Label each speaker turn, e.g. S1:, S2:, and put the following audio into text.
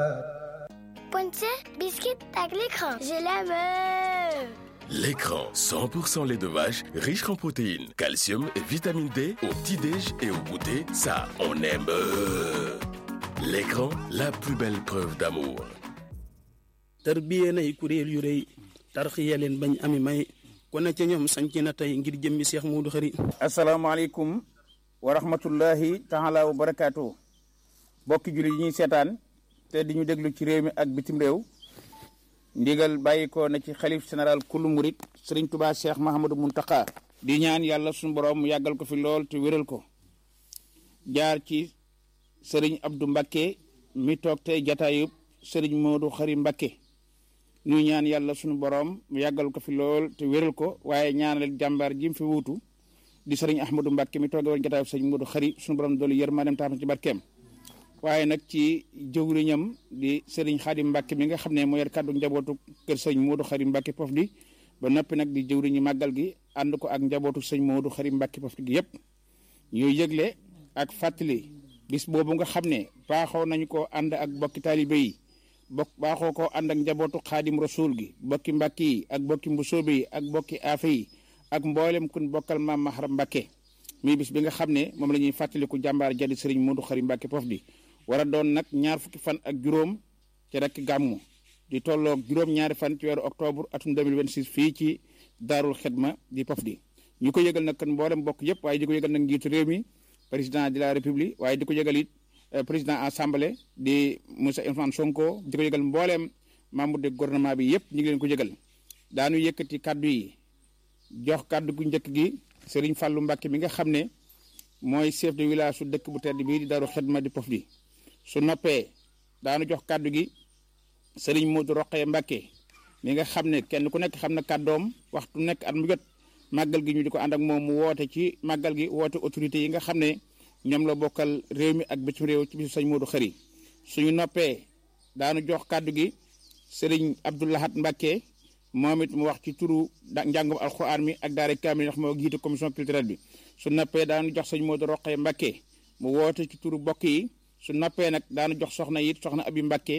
S1: Ponce, biscuit ak l'écran. Je l'aime.
S2: L'écran, 100% lait de vache, riche en protéines, calcium et vitamine D au petit-déj et au goûter, ça, on aime. L'écran, la plus belle preuve d'amour.
S3: tarbiyee nay kuréel yu rëy tarxiya leen bañ ami may ku ne ca ñoom sanc na tey ngir jëmmi Seex Muudu Xari
S4: asalaamaaleykum wa rahmatullahi taala wa barakaatu bokki jullit yi ñuy seetaan te di ñu déglu ci réew mi ak bitim réew ndigal bàyyi ko na ci xalif général kullu murit sëriñ tubaa cheikh mahamadou muntaka di ñaan yàlla suñu borom mu yàggal ko fi lool te wéral ko jaar ci sëriñ abdou mbakke mi toog tey jataayub sëriñ moodu xari mbakke ñuy ñaan yàlla suñu borom mu yàggal ko fi lool te wéral ko waaye ñaanal jàmbaar ji mu fi wuutu di sëriñ ahmadou mbakke mi tooge woon jataayub sëriñ moodu xari suñu borom doolu yërmaandeem tax ci barkeem waaye nag ci jëwriñam di sëriñ xaadim mbàkke mi nga xam ne moo yor kàddu njabootu kër sëñ moodu xarim mbàkke pof di ba noppi nag di jëwriñu màggal gi ànd ko ak njabootu sëñ moodu xarim mbàkke pof di gi yëpp ñuy yëgle ak fàttali bis boobu nga xam ne baaxoo nañu ko ànd ak bokki taalibe yi bokk baaxoo ko ànd ak njabootu xaadim rasul gi bokki mbàkke yi ak bokki mbusoobe yi ak bokki aafe yi ak mboolem kun bokkal maam maharam mbàkke muy bis bi nga xam ne moom la ñuy fàttaliku jàmbaar jadi sëriñ moodu xarim mbàkke pof di war a doon nag ñaar fukki fan ak juróom ci rek gàmmu di tolloog juróom-ñaari fan ci weeru octobre atum 2026 fii ci daarul xidma di pof di ñu ko yëgal nag kan mboolem bokk yëpp waaye di ko yëgal nag njiitu réew mi président de la république waaye di ko yëgal it président assemblée di Moussa Ousmane Sonko di ko yëgal mbooleem membre de gouvernement bi yëpp ñu ngi leen ko yëgal daanu yëkkati kaddu yi jox kaddu gu njëkk gi Serigne Fallou Mbacke mi nga xam ne mooy chef de village su dëkk bu tedd bii di daarul xidma di pof di su noppee daanu jox kàddu gi sëriñ Modou Roqee Mbacke mi nga xam ne kenn ku nekk xam na kàddoom waxtu nekk at mu jot màggal gi ñu di ko ànd ak moom mu woote ci màggal gi woote autorité yi nga xam ne ñoom la bokkal réew mi ak bitim réew ci bisu sëñ Modou Xari suñu noppee daanu jox kàddu gi sëriñ Abdoulahat Mbacke moom it mu wax ci turu njàngum alxuraan mi ak daara kaamil ndax moo jiite commission culturelle bi su noppee daanu jox sëñ Modou Roqee Mbacke mu woote ci turu bokk yi su noppee nag daanu jox soxna yi soxna abi Mbacke